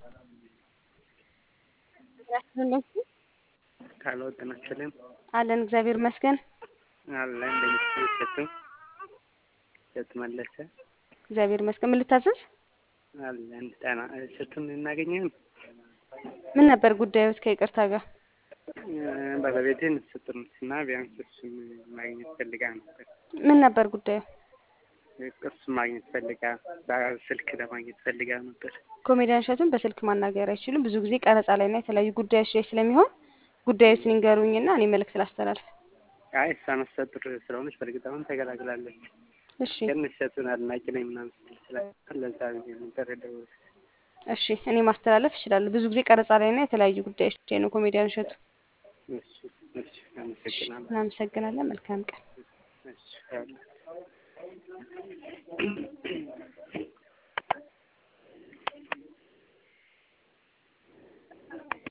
ካለው ጤና ይስጥልኝ አለን እግዚአብሔር ይመስገን። አለን እንደምትችል እሸቱ እሸቱ መለሰ እግዚአብሔር ይመስገን። ምን ልታዘዝ? አለን ጤና እሸቱን እናገኘን ምን ነበር ጉዳዮት? ከይቅርታ ጋር ባለቤቴን ስጥሩትና ቢያንስ እሱን ማግኘት ፈልጋ ነበር። ምን ነበር ጉዳዩ? እሱን ማግኘት ፈልጋ በስልክ ለማግኘት ፈልጋ ነበር። ኮሜዲያን እሸቱን በስልክ ማናገር አይችሉም። ብዙ ጊዜ ቀረጻ ላይ እና የተለያዩ ጉዳዮች ላይ ስለሚሆን ጉዳዩን ይንገሩኝና እኔ መልዕክት ላስተላልፍ። አይ እሷ ነፍሰ ጡር ስለሆነች በእርግጥ አሁን ተገላግላለች። እሺ ግን እሸቱን አድናቂ ነኝ ምናምን ስትል ስላለ ለዛ ብዬ ነበር የደወልኩት። እሺ እኔ ማስተላለፍ እችላለሁ። ብዙ ጊዜ ቀረጻ ላይ እና የተለያዩ ጉዳዮች ላይ ነው ኮሜዲያን እሸቱ። እሺ እሺ አመሰግናለሁ። እናመሰግናለን። መልካም ቀን። እሺ ያለ